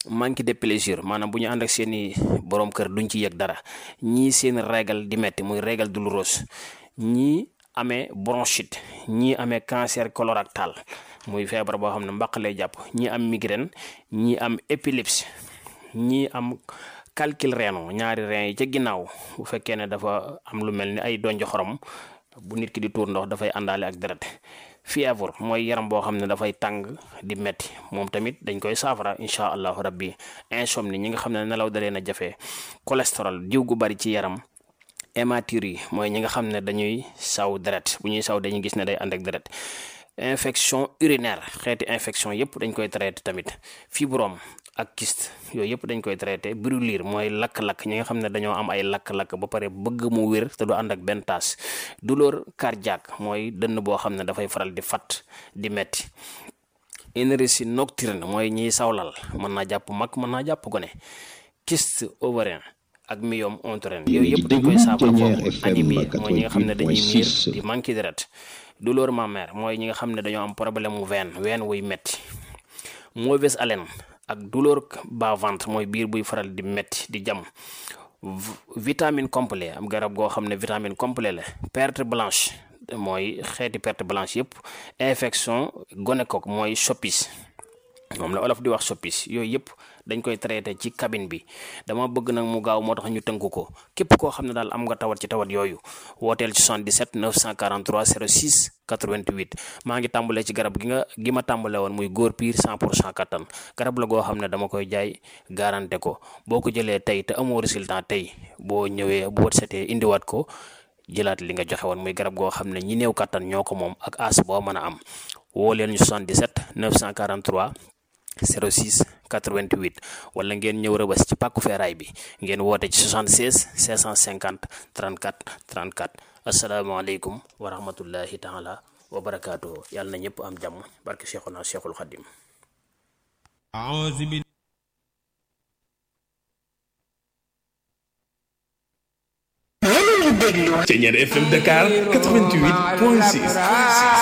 manque de plaisir maanaam bu ñu ànd ak seeni borom kër duñ ci yëg dara ñii seen régal di metti muy régal douloureuse ñii amee bronchite ñii amee cancer colorectal muy feebar boo xam ne mbaq lay jàpp ñii am migraine ñii am épilepsie ñii am calcul rénal ñaari rein yi ca ginnaaw bu fekkee ne dafa am lu mel ni ay donj xorom bu nit ki di tuur ndox dafay àndaale ak deret fièvre mooy yaram boo xam ne dafay tàng di metti moom tamit dañ koy saafara incha allahu rabbi insomnie ñi nga xam ne nelaw da leen a jafe cholestérol diw gu bari ci yaram hématurie yi mooy ñi nga xam ne dañuy saw deret bu ñuy saw dañuy gis ne day ànd ak deret infection urinaire xeeti infection yëpp dañ koy traité tamit fibrome ak kyste yooyu yëpp dañ koy traité brûlure mooy lakk-lakk ñi nga xam ne dañoo am ay lakk-lakk ba pare bëgg mu wér te du ànd ak benn taas douleur cardiaque mooy dënn boo xam ne dafay faral di fat di metti énergie nocturne mooy ñiy sawlal mën naa jàpp mag mën naa jàpp gone kyste ovarien ak myome utérin yooyu yëpp dañ koy saafara foofu anémie mooy ñi nga xam ne dañuy miir di manqué deret douleur mammaire mooy ñi nga xam ne dañoo am problème mu veine veine wuy metti mauvaise haleine ak douleur bas-ventre mooy biir buy faral di metti di jam vitamine complet am garab goo xam ne vitamine complet la perte blanche mooy xeeti perte blanche yëpp infection gonocoque mooy soppis moom la olof di wax soppis yooyu yëpp dañ koy traité ci cabine bi dama bëgg nag mu gaaw moo tax ñu tënk ko képp koo xam ne daal am nga tawat ci tawat yooyu wooteel ci 77 943 06 88 maa ngi tàmbalee ci garab gi nga gi ma tàmbale woon muy góor piir 100 pour cent kattan garab la goo xam ne dama koy jaay garanté ko boo ko jëlee tey te amoo résultat tey boo ñëwee boo setee indiwaat ko jëlaat li nga joxe woon muy garab goo xam ne ñi néew kattan ñoo ko moom ak as boo mën a am woo leen ñu 77 943 06 88 wala ngeen ñëw rëbës ci pàkku feeraay bi ngeen woote ci 76 650 34 34 asalaamaaleykum wa rahmatullahi taala wa barakaatuhu yàlla na ñëpp am jàmm barke Cheikhuna Cheikhul Khadim Ceñeer FM Dakar 88.6